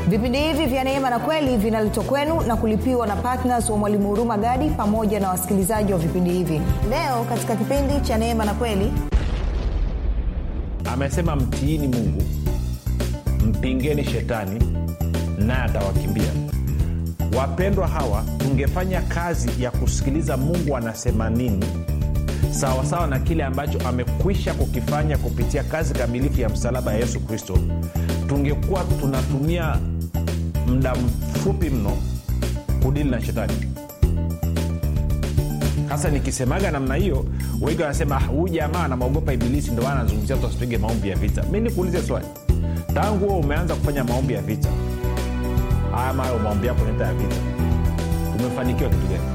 vipindi hivi vya neema na kweli vinaletwa kwenu na kulipiwa na ptns wa mwalimu huruma gadi pamoja na wasikilizaji wa vipindi hivi leo katika kipindi cha neema na kweli amesema mtiini mungu mpingeni shetani naye atawakimbia wapendwa hawa tungefanya kazi ya kusikiliza mungu anasema nini sawasawa sawa na kile ambacho amekwisha kukifanya kupitia kazi kamilifu ya msalaba ya yesu kristo tungekuwa tunatumia muda mfupi mno kudili na shetani hasa nikisemaga namna hiyo wengi wanasema huyu jamaa anamwogopa ibilisi ndo maana anazungumzia tu asipige maombi ya vita mi nikuulize swali tangu huo umeanza kufanya maombi ya vita ama hayo maombi yako neta ya vita umefanikiwa kitu gani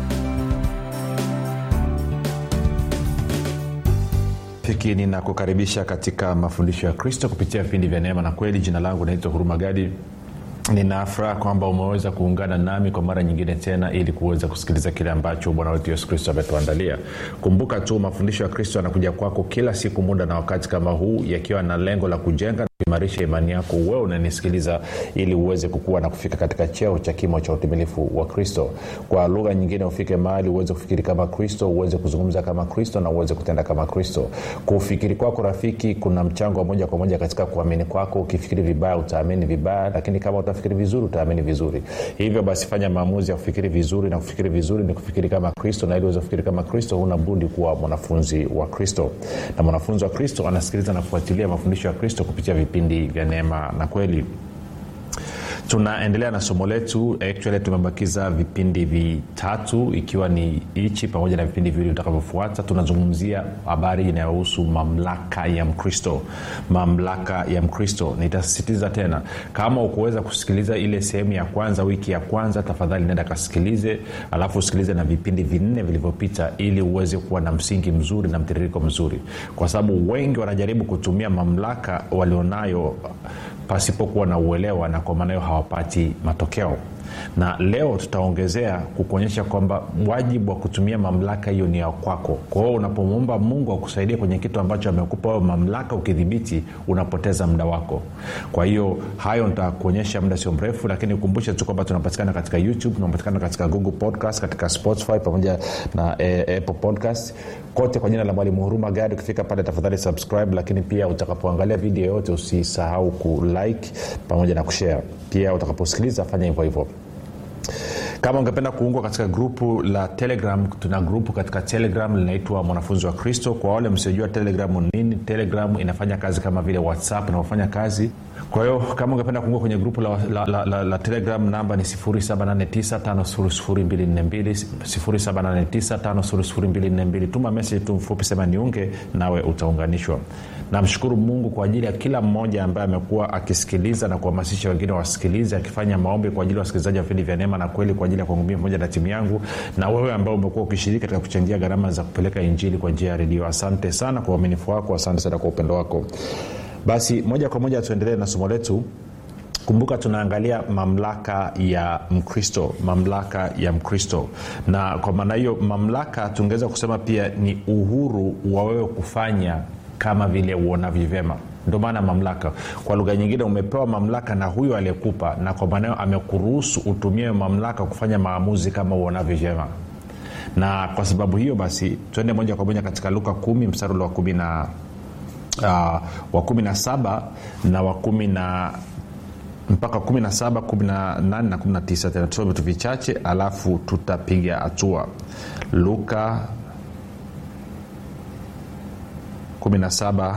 fiki ninakukaribisha katika mafundisho ya kristo kupitia vipindi vya neema na kweli jina langu naitwa huruma gadi ninafuraha kwamba umeweza kuungana nami kwa mara nyingine tena ili kuweza kusikiliza kile ambacho bwana wetu yesu kristo ametuandalia kumbuka tu mafundisho ya kristo yanakuja kwako kila siku muda na wakati kama huu yakiwa na lengo la kujenga kuimarisha imani yako wewe unanisikiliza ili uweze kukua na kufika katika cheo cha kimo cha utimilifu wa kristo kwa lugha nyingine ufike mahali uweze kufikiri kama kristo uweze kuzungumza kama kristo na uweze kutenda kama kristo kufikiri kwako rafiki kuna mchango wa moja kwa moja katika kuamini kwako ukifikiri vibaya utaamini vibaya lakini kama utafikiri vizuri utaamini vizuri hivyo basi fanya maamuzi ya kufikiri vizuri na kufikiri vizuri ni kufikiri kama kristo na ili uweze kufikiri kama kristo huna budi kuwa mwanafunzi wa kristo na mwanafunzi wa kristo anasikiliza na kufuatilia mafundisho ya kristo kupitia vipindi vya neema na kweli tunaendelea na somo letu actually tumebakiza vipindi vitatu ikiwa ni hichi pamoja na vipindi viwili vitakavyofuata tunazungumzia habari inayohusu mamlaka ya mkristo mamlaka ya mkristo nitasisitiza tena kama ukuweza kusikiliza ile sehemu ya kwanza wiki ya kwanza tafadhali nenda kasikilize alafu usikilize na vipindi vinne vilivyopita ili uweze kuwa na msingi mzuri na mtiririko mzuri kwa sababu wengi wanajaribu kutumia mamlaka walionayo pasipokuwa na uelewa na kwa maana hiyo hawapati matokeo na leo tutaongezea kukuonyesha kwamba wajibu wa kutumia mamlaka hiyo ni ya kwako kwa hiyo unapomwomba mungu akusaidie kwenye kitu ambacho amekupa wewe mamlaka ukidhibiti unapoteza muda wako kwa hiyo hayo nitakuonyesha muda sio mrefu lakini ukumbushe tu kwamba tunapatikana katika youtube tunapatikana katika google podcast katika spotify pamoja na e, apple podcast kote kwa jina la mwalimu huruma gadi ukifika pale tafadhali subscribe lakini pia utakapoangalia video yote usisahau kulike pamoja na kushare pia utakaposikiliza fanya hivyo hivyo kama ungependa kuungwa katika grupu la telegram tuna grupu katika telegram linaitwa mwanafunzi wa kristo kwa wale msiojua telegram nini telegram inafanya kazi kama vile whatsapp inavyofanya kazi kwa hiyo kama ungependa kuungua kwenye grupu la, la, la, la, la telegram namba ni 7895242 tuma meseji tu mfupi sema niunge nawe utaunganishwa namshukuru mungu kwa ajili ya kila mmoja ambaye amekuwa akisikiliza na kuhamasisha wengine wasikilize akifanya maombi kwa ajili ya wasikilizaji wa vipindi vya neema na kweli kwa ajili ya kwangu mii pamoja na timu yangu na wewe ambao umekuwa ukishiriki katika kuchangia gharama za kupeleka injili kwa njia ya redio asante sana kwa uaminifu wako asante sana kwa upendo wako basi moja kwa moja tuendelee na somo letu kumbuka tunaangalia mamlaka ya mkristo mamlaka ya mkristo na kwa maana hiyo mamlaka tungeweza kusema pia ni uhuru wa wewe kufanya kama vile uonavyo vyema ndio maana mamlaka kwa lugha nyingine umepewa mamlaka na huyo aliyekupa na kwa maana hiyo amekuruhusu utumie mamlaka kufanya maamuzi kama uonavyo vyema na kwa sababu hiyo basi tuende moja kwa moja katika luka kumi mstari wa kumi na uh, wa kumi na saba na wa kumi na mpaka 17 18 na 19 tena tusome vitu vichache alafu tutapiga hatua luka 17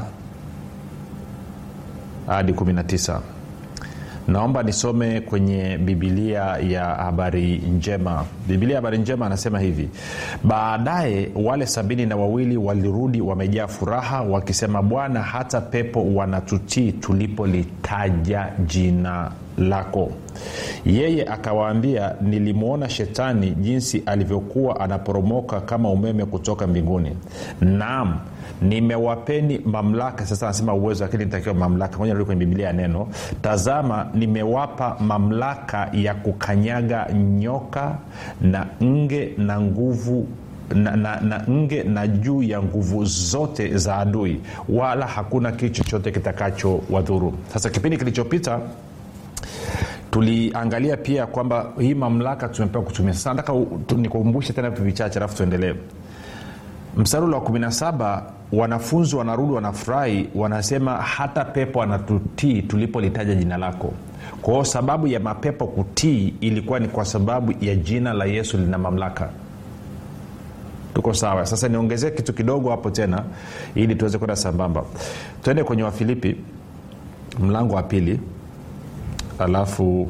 hadi 19 naomba nisome kwenye bibilia ya habari njema bibilia ya habari njema anasema hivi baadaye wale sabini na wawili walirudi wamejaa furaha wakisema bwana hata pepo wanatutii tulipolitaja jina lako yeye akawaambia nilimwona shetani jinsi alivyokuwa anaporomoka kama umeme kutoka mbinguni naam nimewapeni mamlaka sasa anasema uwezo lakini nitakiwa mamlaka moja kwenye bibilia ya neno tazama nimewapa mamlaka ya kukanyaga nyoka na nge na nguvu na, na, na nge na juu ya nguvu zote za adui wala hakuna kitu chochote kitakacho wadhuru sasa kipindi kilichopita tuliangalia pia kwamba hii mamlaka tumepewa kutumia sasa nataka u- tu- nikukumbushe tena vitu vichache alafu tuendelee mstari ule wa 17 wanafunzi wanarudi wanafurahi wanasema hata pepo anatutii tulipolitaja jina lako kwa hiyo sababu ya mapepo kutii ilikuwa ni kwa sababu ya jina la yesu lina mamlaka tuko sawa sasa niongezee kitu kidogo hapo tena ili tuweze kwenda sambamba tuende kwenye wafilipi mlango wa pili alafu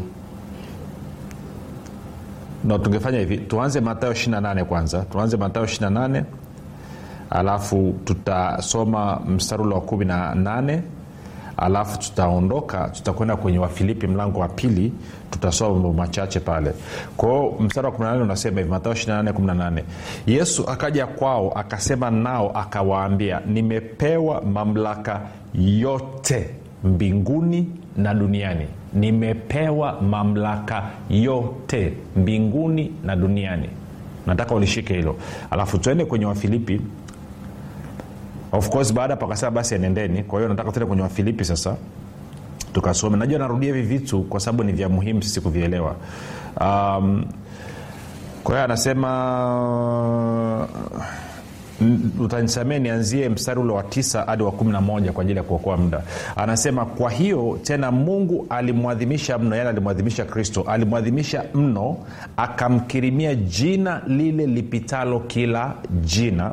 no tungefanya hivi tuanze matayo 28 kwanza tuanze matayo 28 alafu tutasoma mstari ule wa 18 alafu tutaondoka tutakwenda kwenye wafilipi mlango wa pili tutasoma mambo machache pale kwao mstari wa 18 unasema hivi matao 28 yesu akaja kwao akasema nao akawaambia nimepewa mamlaka yote mbinguni na duniani nimepewa mamlaka yote mbinguni na duniani nataka ulishike hilo alafu tuende kwenye wafilipi of course baada hapo akasema basi enendeni kwa hiyo nataka tuende kwenye wafilipi sasa tukasome najua narudia hivi vitu kwa sababu ni vya muhimu sisi kuvielewa um, kwa hiyo anasema n- utanisamee nianzie mstari ule wa tisa hadi wa kumi na moja kwa ajili ya kuokoa muda anasema kwa hiyo tena mungu alimwadhimisha mno yani alimwadhimisha kristo alimwadhimisha mno akamkirimia jina lile lipitalo kila jina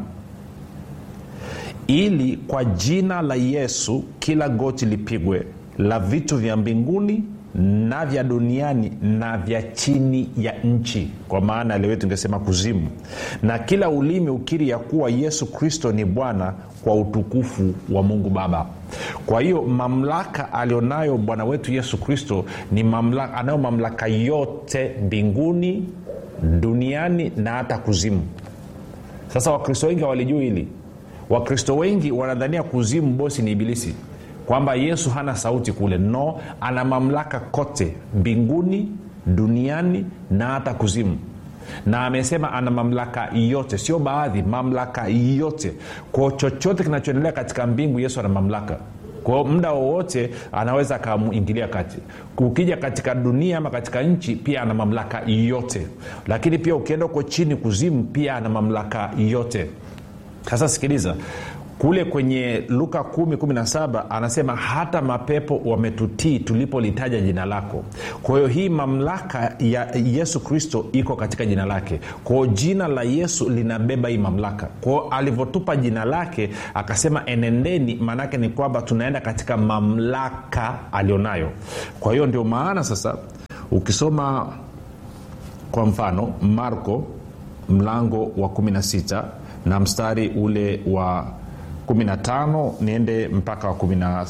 ili kwa jina la yesu kila goti lipigwe la vitu vya mbinguni na vya duniani na vya chini ya nchi kwa maana lewe tungesema kuzimu na kila ulimi ukiri ya kuwa yesu kristo ni bwana kwa utukufu wa mungu baba kwa hiyo mamlaka alionayo bwana wetu yesu kristo ni mamlaka anayo mamlaka yote mbinguni duniani na hata kuzimu sasa wakristo wengi hawalijui hili wakristo wengi wanadhania kuzimu bosi ni ibilisi kwamba yesu hana sauti kule no ana mamlaka kote mbinguni duniani na hata kuzimu na amesema ana mamlaka yote sio baadhi mamlaka yote kwao chochote kinachoendelea katika mbingu yesu ana mamlaka kwao muda wowote anaweza akaingilia kati ukija katika dunia ama katika nchi pia ana mamlaka yote lakini pia ukienda huko chini kuzimu pia ana mamlaka yote sasa sikiliza kule kwenye luka 117 anasema hata mapepo wametutii tulipolitaja jina lako kwa hiyo hii mamlaka ya yesu kristo iko katika jina lake kwao jina la yesu linabeba hii mamlaka kwao alivyotupa jina lake akasema enendeni maanaake ni kwamba tunaenda katika mamlaka alionayo kwa hiyo ndio maana sasa ukisoma kwa mfano marko mlango wa 16 na mstari ule wa 15 niende mpaka wa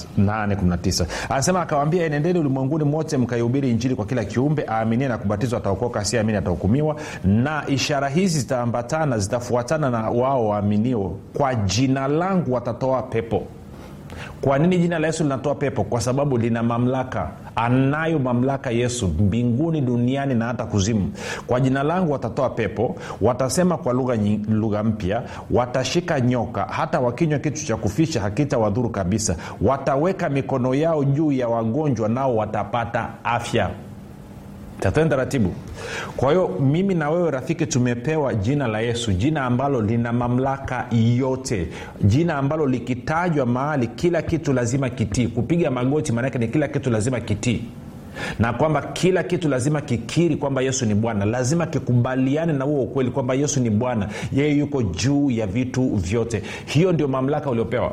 18 anasema akawaambia enendeni ulimwenguni mote mkaihubiri injili kwa kila kiumbe aaminie na kubatizwa ataokoka asiamini atahukumiwa na ishara hizi zitaambatana zitafuatana na wao waaminio kwa jina langu watatoa pepo kwa nini jina la yesu linatoa pepo kwa sababu lina mamlaka anayo mamlaka yesu mbinguni duniani na hata kuzimu kwa jina langu watatoa pepo watasema kwa lugha nyi- lugha mpya watashika nyoka hata wakinywa kitu cha kufisha hakita wadhuru kabisa wataweka mikono yao juu ya wagonjwa nao watapata afya tatene taratibu kwa hiyo mimi na wewe rafiki tumepewa jina la yesu jina ambalo lina mamlaka yote jina ambalo likitajwa mahali kila kitu lazima kitii kupiga magoti maanake ni kila kitu lazima kitii na kwamba kila kitu lazima kikiri kwamba yesu ni bwana lazima kikubaliane na huo ukweli kwamba yesu ni bwana yeye yuko juu ya vitu vyote hiyo ndio mamlaka uliopewa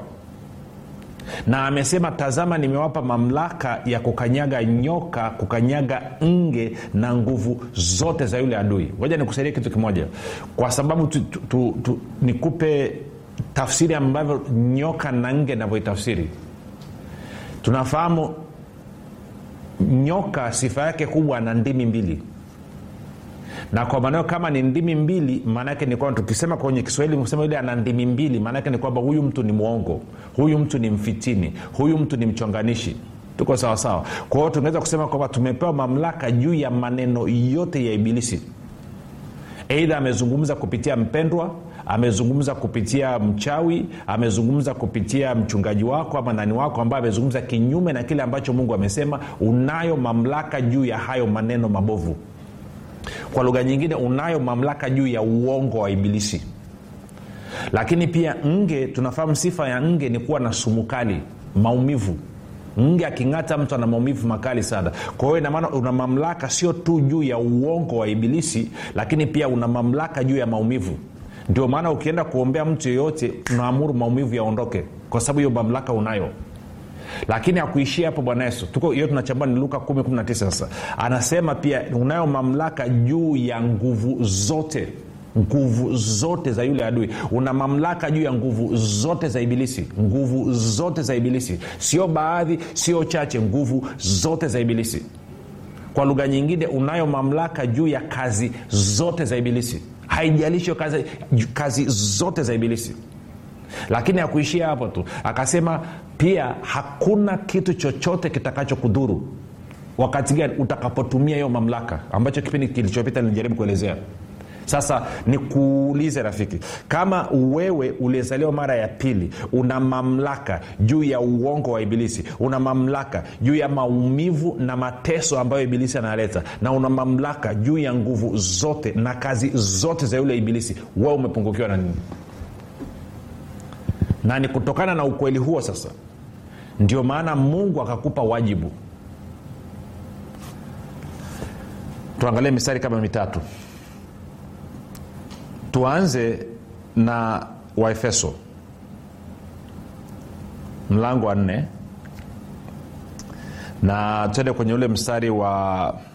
na amesema tazama nimewapa mamlaka ya kukanyaga nyoka kukanyaga nge na nguvu zote za yule adui ngoja nikusaidie kitu kimoja kwa sababu tu, tu, tu, tu, nikupe tafsiri ambavyo nyoka na nge navyoitafsiri tunafahamu nyoka sifa yake kubwa ana ndimi mbili na kwa maneo kama ni ndimi mbili maanaake ni kwamba tukisema kwenye kiswahili kusema yule ana ndimi mbili maanaake ni kwamba huyu mtu ni mwongo huyu mtu ni mfitini huyu mtu ni mchonganishi tuko sawasawa kwa hiyo tungeweza kusema kwamba tumepewa mamlaka juu ya maneno yote ya ibilisi eidha amezungumza kupitia mpendwa amezungumza kupitia mchawi amezungumza kupitia mchungaji wako ama nani wako ambaye amezungumza kinyume na kile ambacho mungu amesema unayo mamlaka juu ya hayo maneno mabovu kwa lugha nyingine unayo mamlaka juu ya uongo wa ibilisi lakini pia nge tunafahamu sifa ya nge ni kuwa na sumu kali maumivu nge aking'ata mtu ana maumivu makali sana kwa hiyo inamaana una mamlaka sio tu juu ya uongo wa ibilisi lakini pia una mamlaka juu ya maumivu ndio maana ukienda kuombea mtu yeyote unaamuru maumivu yaondoke kwa sababu hiyo mamlaka unayo lakini akuishia hapo bwana yesu tuko hiyo tunachambua ni luka 119 sasa anasema pia unayo mamlaka juu ya nguvu zote nguvu zote za yule adui una mamlaka juu ya nguvu zote za ibilisi nguvu zote za ibilisi sio baadhi sio chache nguvu zote za ibilisi kwa lugha nyingine unayo mamlaka juu ya kazi zote za ibilisi haijalishi kazi, kazi zote za ibilisi lakini akuishia hapo tu akasema pia hakuna kitu chochote kitakachokudhuru wakati gani utakapotumia hiyo mamlaka ambacho kipindi kilichopita nilijaribu kuelezea sasa nikuulize rafiki kama wewe uliyezaliwa mara ya pili una mamlaka juu ya uongo wa ibilisi una mamlaka juu ya maumivu na mateso ambayo ibilisi analeta na una mamlaka juu ya nguvu zote na kazi zote za yule ibilisi wewe umepungukiwa na nini na ni kutokana na ukweli huo sasa ndio maana mungu akakupa wajibu tuangalie mistari kama mitatu tuanze na waefeso mlango wa nne na twende kwenye ule mstari wa